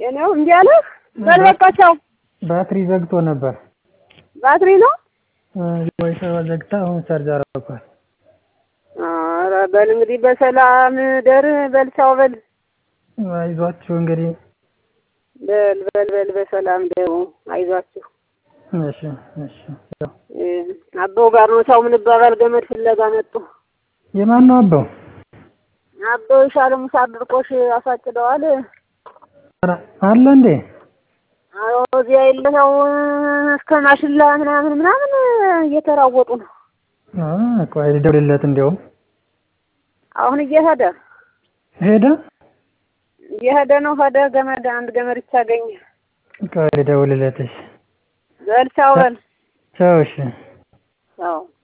የኔው እምቢ አለህ? በል በቃ ቻው። ባትሪ ዘግቶ ነበር። ባትሪ ነው? ዋይፋይ ዘግታ አሁን ቻርጅ አደረኳት። ኧረ በል እንግዲህ በሰላም ደር በል ቻው በል አይዟችሁ እንግዲህ በል በል በል በሰላም ደሩ አይዟችሁ። እሺ እሺ። ያው አበው ጋር ነው ቻው ምንባባል ገመድ ፍለጋ መጡ። የማን ነው አበው? አበው ይሻለ ሙሳ ድርቆሽ አሳጭደዋል። ኧረ አለ እንዴ? አዎ እዚያ የለ ያው እስከ ማሽላ ምናምን ምናምን እየተራወጡ ነው። አ ቆይ ልደውልለት እንዲያውም አሁን እየሄደ ሄደ። እየሄደ ነው። ሄደ ገመድ አንድ ገመድ ብቻ አገኘ። ቆይ ልደውልለት። እሺ በል ቻው በል ቻው። እሺ ቻው